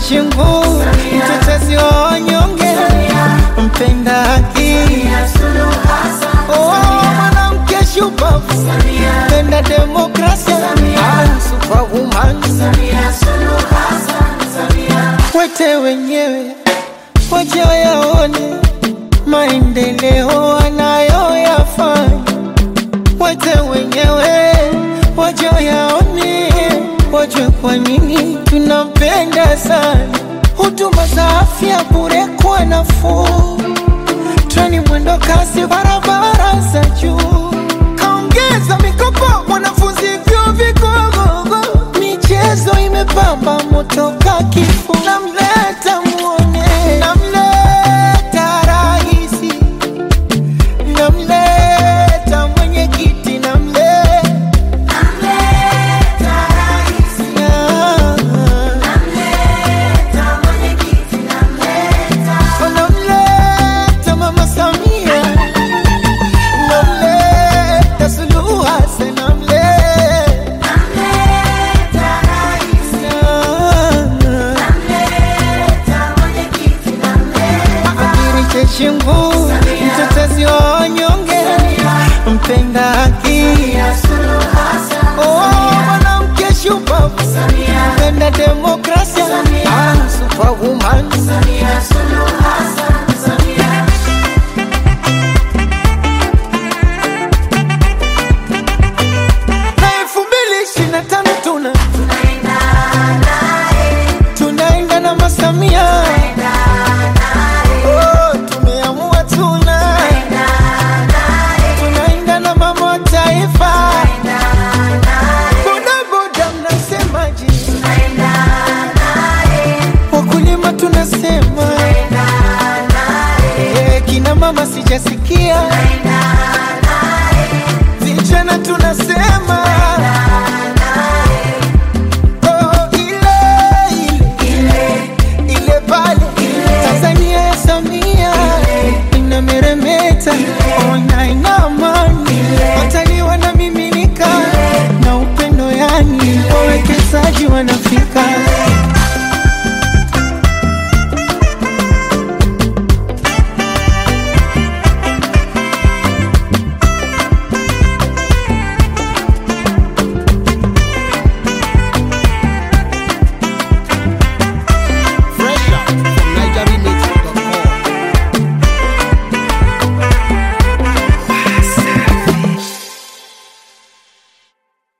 Chechingu, mtetezi wa wanyonge, mpenda haki, oh, mwanamke shupavu, mpenda demokrasia, ah, superwoman. Wete wenyewe waje wayaone maendeleo anayoyafanya, wete wenyewe waje wayaone, wajue kwa nini tunampenda sana. Huduma za afya bure kwa nafuu, treni mwendo kasi, barabara za juu, kaongeza mikopo wanafunzi vyuo vikuu, michezo imepamba moto ka kifuu, namleta muone, namleta rahisi, namleta mwenyekiti, namleta namleta mama Samia, namleta Suluhu Hassan, namleta Adiri Chechingu, mtetezi wa wanyonge, mpenda haki, oh, mwanamke shupavu, mpenda demokrasia, ah, superwoman. Na elfu mbili ishirini na tano tuna tunaenda na masamia Oh, tumeamua tuna tunaenda na mama wa taifa bodaboda mnasemaji wakulima tunasema Eh, kina mama sijasikia